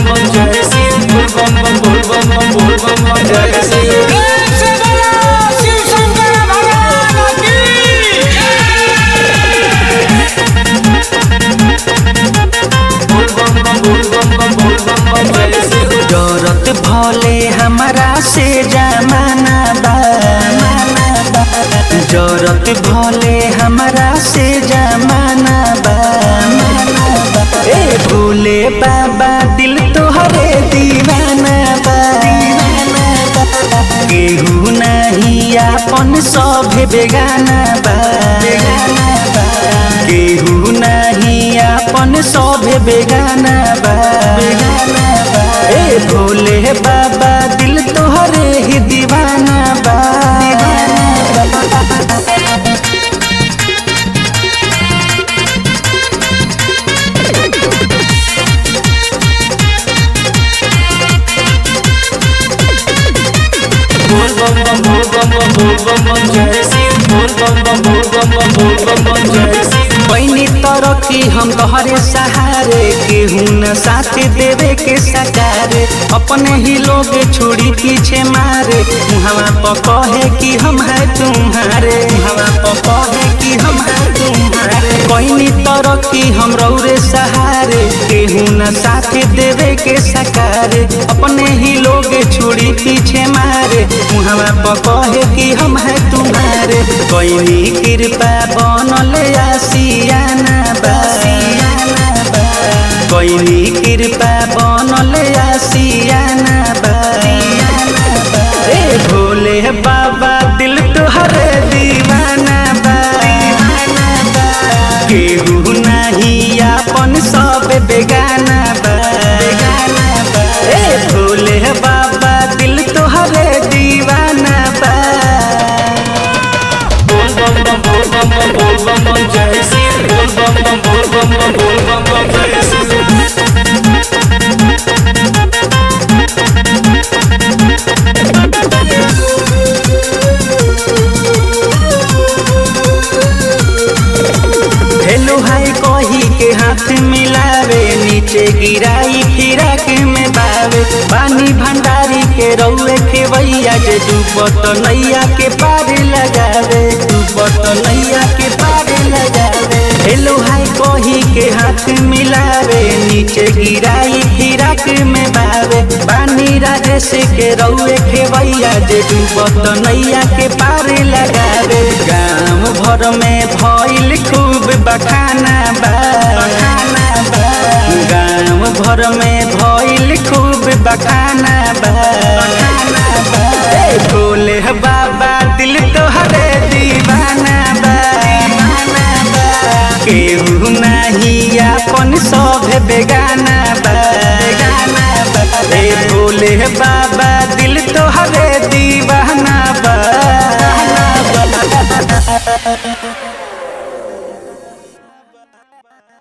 बम बम जय शिव बोल बम बम बोल बम बम बोल बम बम जय शिव बोल बम बम बोल बम बम बोल बम बम जय शिव डरत भले हमारा से जमाना बा जरत भले हमारा से जमाना बा ए भोले बाबा दिल तोहरे दीवाना बा केहू नहीं आपन सभे बेगाना बा केहू नहीं आपन सभे बेगाना बा ए भोले बाबा दिल तोहरे ही दीवाना बा बोल बम बम बोल बम बम बोल बम बम जय शिव बोल बम बम बोल बम बम बोल बम बम जय शिव पैनी तरक्की हम तोहरे सहारे केहू न साथ देवे के सकारे अपने ही लोग छोड़ी पीछे मारे मुहवा पर कहे कि हम है तुम्हारे मुहवा पर कहे कि हम है तुम्हारे पैनी तरक्की हम रौरे सहारे केहू न साथ देवे के सकारे अपने ही लोग छोड़ी पीछे मारे मुहवा पर कहे कि हम है तुम्हारे कोई कृपा बनल आसियाना बा कोई कृपा बनल आसियाना बा ए भोले बाबा दिल तोहरे दीवाना बा केहू नहीं आपन सब बेगाना बा ए भोले बाबा दिल तोहरे दीवाना बा बोल बम बम बोल बम बम बोल बम बम जय शिव बोल बम बम बोल बम बम बोल बम बम जय शिव हेलो हाय कही के हाथ मिलावे नीचे गिराई फिराक में बावे पानी भंडारी के रौए खेवैया जे डूबत नैया के पार लगावे डूबत नैया के पार लगावे हेलो हाय कही के हाथ मिलावे नीचे गिराई फिराक में बावे पानी राजेश के रौए खेवैया जे डूबत नैया के पार लगावे गाँव भर में भइल खूब बखाना बा गाँव भर में भइल खूब बखाना बा ए भोले बाबा दिल तोहरे दीवाना बा केहू नहीं आपन सब बेगाना बा ए भोले बाबा दिल तोहरे दीवाना बा